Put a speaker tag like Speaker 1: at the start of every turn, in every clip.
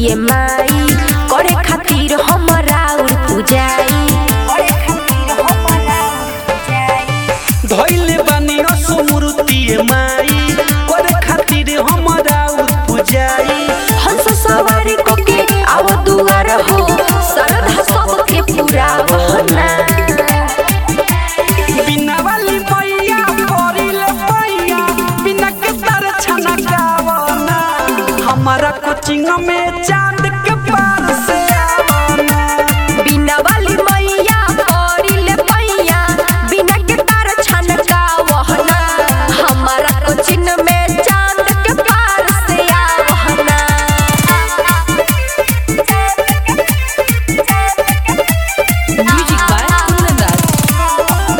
Speaker 1: ये माई करे खातिर हमरा और पूजाई करे खातिर हमरा और पूजाई
Speaker 2: धैले बानी असुमृति माई करे खातिर हमरा पुजाई
Speaker 1: हंस सवारी कोके आव दुआर हो सरधा सबके पूरा बहना
Speaker 2: बिना वाली मैया परिल पैया बिना के तर छना गावना हमारा कोचिंग में चांद के पार से आवना
Speaker 1: बिना वाली मैया करिले पैया बिना के तार छनका वहना हमारा कोचिन में चांद के पार से आवहना
Speaker 3: Music by Kundan Das.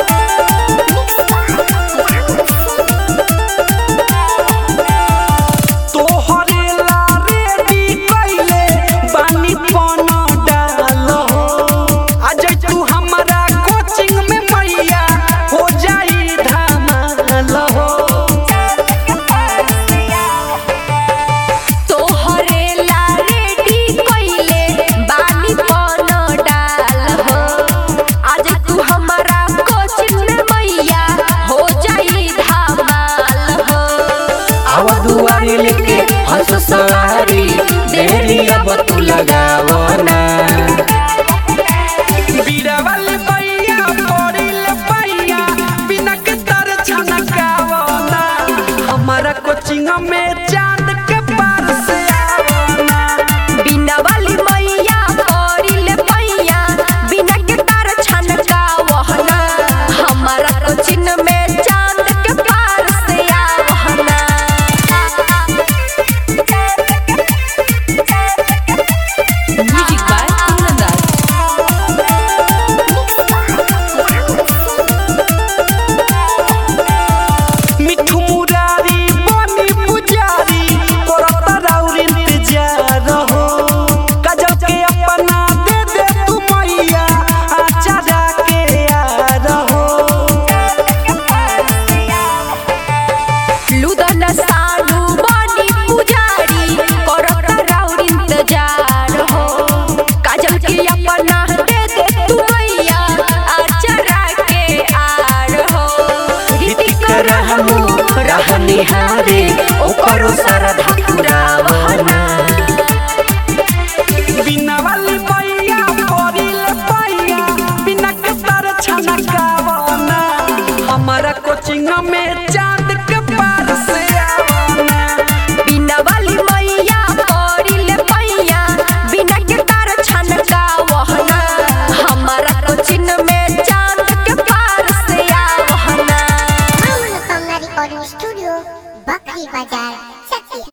Speaker 2: तोहरे ला रेडी कइले बानी पन डाल हो आज तू हमारा कोचिंग में मैया हो जाई धमाल हो
Speaker 1: तोहरे ला रेडी कइले बानी कौन डाल हो आज तू हमारा कोचिन में मैया हो जाई धमाल हो
Speaker 2: आव दुआरे लेके हंस सवारी देरी अब तू लगावना बीड़ा वाले पैया पड़िल पैया बिना के तर छनकावना हमारा कोचिंग में चांद के पार से आवना
Speaker 1: बिना वाली मैया करिले पैया बिना के तार छनका वहना हमारा कोचिन में चांद के पार से आवहना
Speaker 3: Music by Kundan Das.
Speaker 2: मिठू मुरारी बनी पुजारी करत राउर इंतजार हो काजल के अपना दे दे तू मैया आचारा के यार हो
Speaker 1: लुदन सालू बनी पुजारी करत राउर इंतजार हो काजल के अपना दे दे तू मैया आचरा के आर हो
Speaker 2: ऋतिक रहमु रहनिहारे ओकरो सरधा